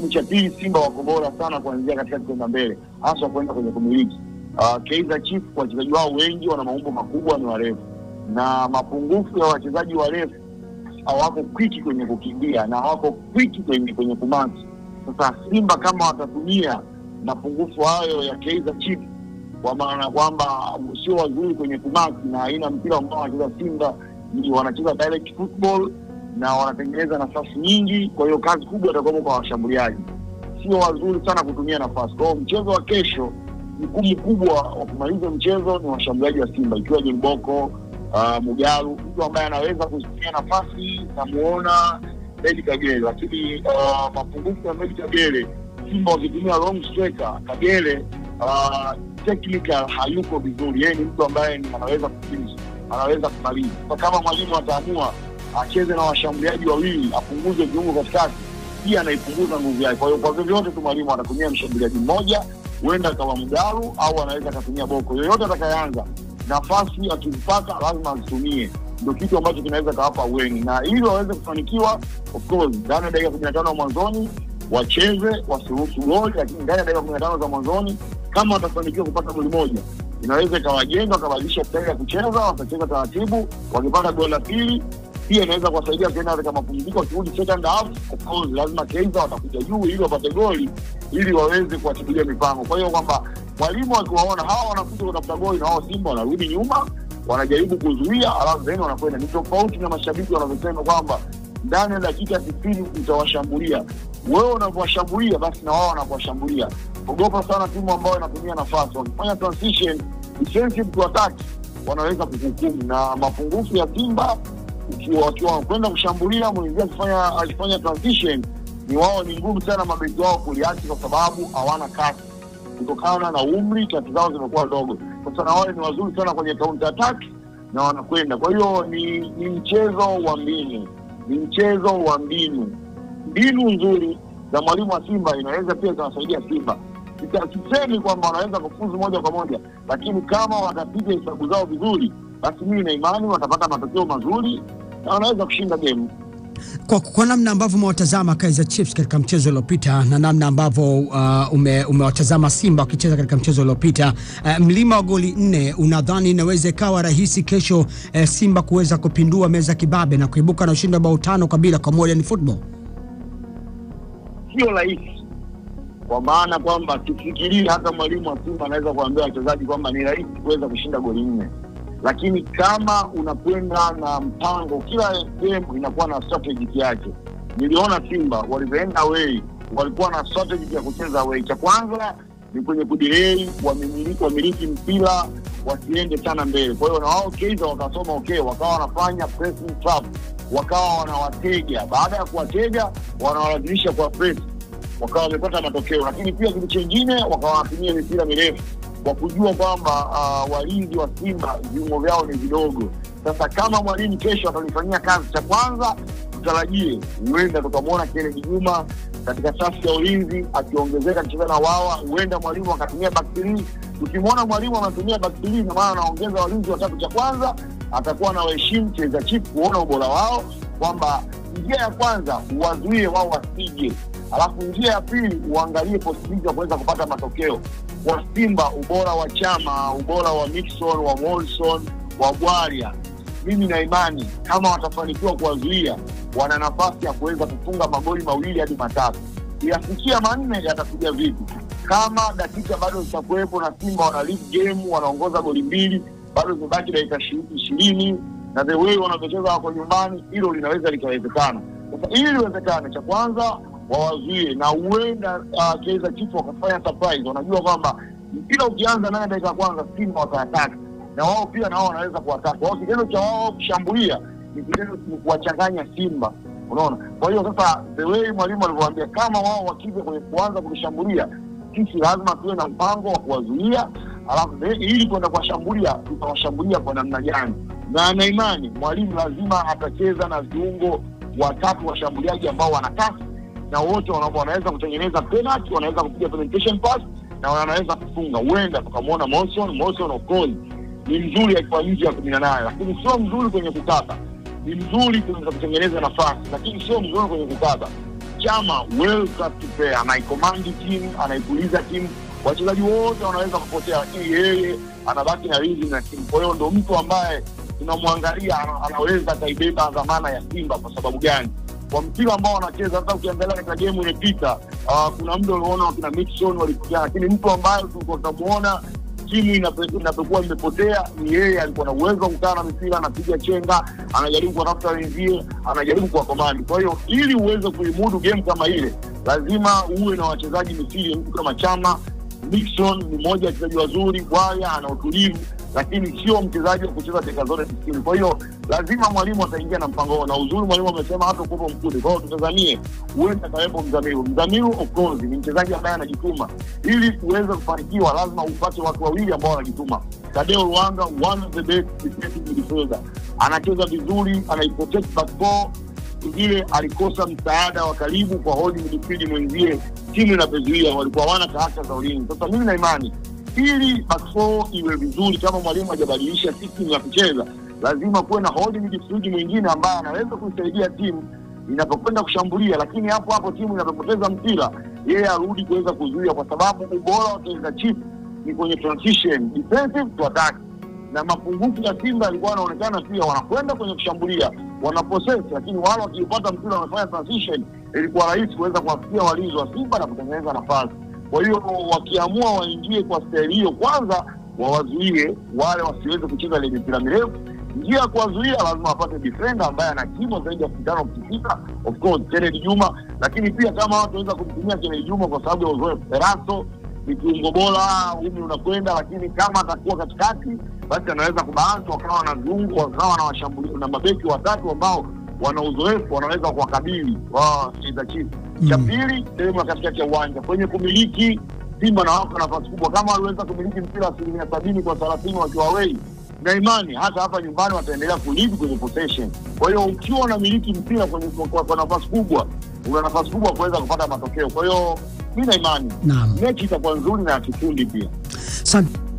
cha pili Simba wako bora sana kuanzia katikati kwenda mbele, hasa kwenda kwenye kumiliki. Uh, Kaizer Chiefs wachezaji wao wengi wana maumbo makubwa, ni warefu, na mapungufu ya wachezaji warefu hawako kwiki kwenye kukimbia na hawako kwiki kwenye kwenye kumaki. Sasa Simba kama watatumia mapungufu hayo ya Kaizer Chiefs, kwa maana kwamba sio wazuri kwenye kumaki na aina mpira ambao wanacheza Simba ni wanacheza direct football na wanatengeneza nafasi nyingi, kwa hiyo kazi kubwa itakuwa kwa washambuliaji, sio wazuri sana kutumia nafasi. Kwa hiyo mchezo wa kesho, jukumu kubwa wa kumaliza mchezo ni washambuliaji wa Simba, ikiwa John Boko uh, Mugalu, mtu ambaye anaweza kuzitumia nafasi, namuona Medi Kagere, lakini uh, mapungufu ya Medi Kagere, Simba wakitumia long striker Kagere uh, technical hayuko vizuri. Yeye ni mtu ambaye ni anaweza kufinish, anaweza kumaliza. Kwa kama mwalimu ataamua acheze na washambuliaji wawili, apunguze viungo katikati, pia anaipunguza nguvu yake. Kwa hiyo kwa vyovyote tu mwalimu atatumia mshambuliaji mmoja, huenda akawa Mgalu au anaweza akatumia Boko, yoyote atakayeanza nafasi akizipata lazima azitumie. Ndio kitu ambacho kinaweza kawapa weni, na ili waweze kufanikiwa, of course, ndani ya dakika kumi na tano mwanzoni wacheze, wasiruhusu goli, lakini ndani ya dakika kumi na tano za mwanzoni kama watafanikiwa kupata goli moja, inaweza ikawajenga, wakabadilisha staili ya kucheza, watacheza taratibu. Wakipata goli la pili, pia inaweza kuwasaidia kuenda katika mapumziko. Wakirudi second half, of course, lazima Kaizer watakuja juu ili wapate goli, ili waweze kuwatibilia mipango. Kwa hiyo kwamba mwalimu akiwaona hawa wanakuja kutafuta goli na wao Simba wanarudi nyuma, wanajaribu kuzuia, alafu then wanakwenda. Ni tofauti na mashabiki wanavyosema kwamba ndani ya dakika sitini utawashambulia. Wewe unavyowashambulia, basi na wao wanavyowashambulia. Ogopa sana timu ambayo inatumia nafasi, wakifanya transition defensive to attack wanaweza kuhukumu. Na mapungufu ya Simba ukiwa wakiwa wanakwenda kushambulia, mwenzie akifanya akifanya transition, ni wao ni ngumu sana mabeki wao kuliachi, kwa sababu hawana kasi kutokana na umri, kati zao zimekuwa ndogo. Sasa na wale ni wazuri sana kwenye counter attack na wanakwenda. Kwa hiyo ni, ni mchezo wa mbinu, ni mchezo wa mbinu. Mbinu nzuri za mwalimu wa Simba inaweza pia ikawasaidia Simba. Sita- Sisemi kwamba wanaweza kufuzu moja kwa moja, lakini kama watapiga hesabu zao vizuri, basi mimi na imani watapata matokeo mazuri na wanaweza kushinda game. Kwa, kwa namna ambavyo umewatazama Kaizer Chiefs katika mchezo uliopita na namna ambavyo uh, ume, umewatazama Simba wakicheza katika mchezo uliopita uh, mlima wa goli nne, unadhani inaweza ikawa rahisi kesho uh, Simba kuweza kupindua meza kibabe na kuibuka na ushindi wa bao tano kwa bila kwa Modern Football? sio rahisi, kwa maana kwamba tufikirie, hata mwalimu wa Simba anaweza kuambia wachezaji kwamba ni rahisi kuweza kushinda goli nne, lakini kama unakwenda na mpango, kila game inakuwa na strategy yake. Niliona Simba walivyoenda away walikuwa na strategy ya kucheza away. Cha kwanza ni kwenye kudirei, wamiliki wamiliki mpira wasiende sana mbele. Kwa hiyo na wao Kaizer wakasoma okay, wakawa wanafanya pressing trap, wakawa wanawatega. Baada ya kuwatega, wanawalazimisha kwa press, wakawa wamepata matokeo. Lakini pia kitu chingine, wakawa wanatumia mipira mirefu kwa kujua kwamba uh, walinzi wa Simba viungo vyao ni vidogo. Sasa kama mwalimu kesho atalifanyia kazi, cha kwanza tutarajie huenda tukamwona Kennedy Juma katika safu ya ulinzi akiongezeka akicheza na wawa, huenda mwalimu akatumia back three. Tukimwona mwalimu anatumia back three, ina maana anaongeza walinzi watatu. Cha kwanza atakuwa na waheshimu Kaizer Chiefs kuona ubora wao, kwamba njia ya kwanza uwazuie wao wasije, alafu njia ya pili uangalie possibility ya kuweza kupata matokeo kwa Simba. Ubora wa Chama, ubora wa Mixon, wa Molson, wa Bwaria, mimi na imani kama watafanikiwa kuwazuia, wana nafasi ya kuweza kufunga magoli mawili hadi matatu. Yafikia manne yatakuja vipi? Kama dakika bado zitakuwepo na Simba wana lead game, wanaongoza goli mbili, bado zimebaki dakika ishi- ishirini na the way wanavyocheza wako nyumbani, hilo linaweza likawezekana. Sasa ili liwezekane, cha kwanza wawazuie, na huenda uh, Kaizer Chiefs wakafanya surprise. Wanajua kwamba mpira ukianza ndani ya dakika ya kwanza Simba wataataka na wao pia nao wanaweza kuwataka wao. Kitendo cha wao kushambulia ni kitendo ni kuwachanganya Simba, unaona. Kwa hiyo sasa, the way mwalimu alivyowaambia, kama wao wakija kwenye kuanza kulishambulia, sisi lazima tuwe na mpango wa kuwazuia, alafu the- ili kwenda kuwashambulia, tutawashambulia kwa namna gani? Na ana imani mwalimu lazima atacheza na viungo watatu washambuliaji ambao wana kasi na wote wana- wanaweza kutengeneza penalty, wanaweza kupiga penetration pass na wanaweza kufunga. Huenda tukamwona Monson. Monson of course ni mzuri akiwa nje ya kumi na nane, lakini sio mzuri kwenye kukaba. Ni mzuri kwenye kutengeneza nafasi, lakini sio mzuri kwenye kukaba. Chama well classed player, anaikomandi timu, anaipuliza timu, wachezaji wote wanaweza kupotea, lakini yeye anabaki na rhythm na timu. Kwa hiyo ndo mtu ambaye tunamwangalia ana- anaweza akaibeba dhamana ya Simba. Kwa sababu gani? Kwa mpira ambao wanacheza, hata ukiangalia katika game imepita, uh, kuna muda uliona wakina Mixon walikuja, lakini mtu ambaye tulikuwa tunamuona timu inape- inapokuwa imepotea ni yeye. Alikuwa na uwezo wa kukaa na mipira, anapiga chenga, anajaribu kuwatafuta wenzie, anajaribu kuwakomandi. Kwa hiyo ili uweze kuimudu game kama ile, lazima uwe na wachezaji misiri, mtu kama Chama. Nixon ni mmoja wa wachezaji wazuri, Bwaya ana utulivu, lakini sio mchezaji wa kucheza dakika zote tisini. Kwa hiyo lazima mwalimu ataingia na mpango huo, na uzuri mwalimu amesema hata kupo mkude. Kwa hiyo tutazamie huenda akawepo Mzamiru. Mzamiru of course ni mchezaji ambaye anajituma. Ili uweze kufanikiwa, lazima upate watu wawili ambao wanajituma. Tadeo Luanga, one of the best defensive midfielder, anacheza vizuri, anaiprotect back four vile alikosa msaada wa karibu kwa holding midfield mwenzie, timu inapozuia walikuwa hawana kahaka za ulinzi. Sasa mimi na imani ili back four iwe vizuri, kama mwalimu hajabadilisha system ya kucheza, lazima kuwe na holding midfield mwingine ambaye anaweza kuisaidia timu inapokwenda kushambulia, lakini hapo hapo timu inapopoteza mpira, yeye arudi kuweza kuzuia, kwa sababu ubora wa Kaizer Chiefs ni kwenye transition defensive to attack na mapungufu ya Simba yalikuwa yanaonekana pia, wanakwenda kwenye kushambulia wana possess, lakini wale wakiupata mpira wamefanya transition, ilikuwa rahisi kuweza kuwafikia walinzi wa Simba na kutengeneza nafasi. Kwa hiyo wakiamua waingie kwa staili hiyo, kwanza wawazuie wale wasiweze kucheza ile mipira mirefu. Njia ya kuwazuia lazima wapate defender ambaye ana kimo zaidi ya futi tano futi sita, of course Kennedy Juma, lakini pia kama watu waweza kumtumia Kennedy Juma kwa sababu ya uzoefu. Erasto ni kiungo bora, umri unakwenda, lakini kama atakuwa katikati, basi anaweza kubalansi, wakawa na viungo, wakawa na washambulia na mabeki watatu ambao wana uzoefu, wanaweza kuwakabili wa Kaizer Chiefs. Cha Mm. pili, sehemu ya katikati ya uwanja kwenye kumiliki, Simba na wako nafasi kubwa, kama waliweza kumiliki mpira asilimia sabini kwa thelathini wakiwa away na imani hata hapa nyumbani wataendelea kulidi kwenye possession. Kwa hiyo ukiwa unamiliki mpira kwenye kwa, kwa nafasi kubwa, una nafasi kubwa kuweza kupata matokeo. Kwa hiyo mi na imani Naam. mechi itakuwa nzuri na ya kifundi pia. Asante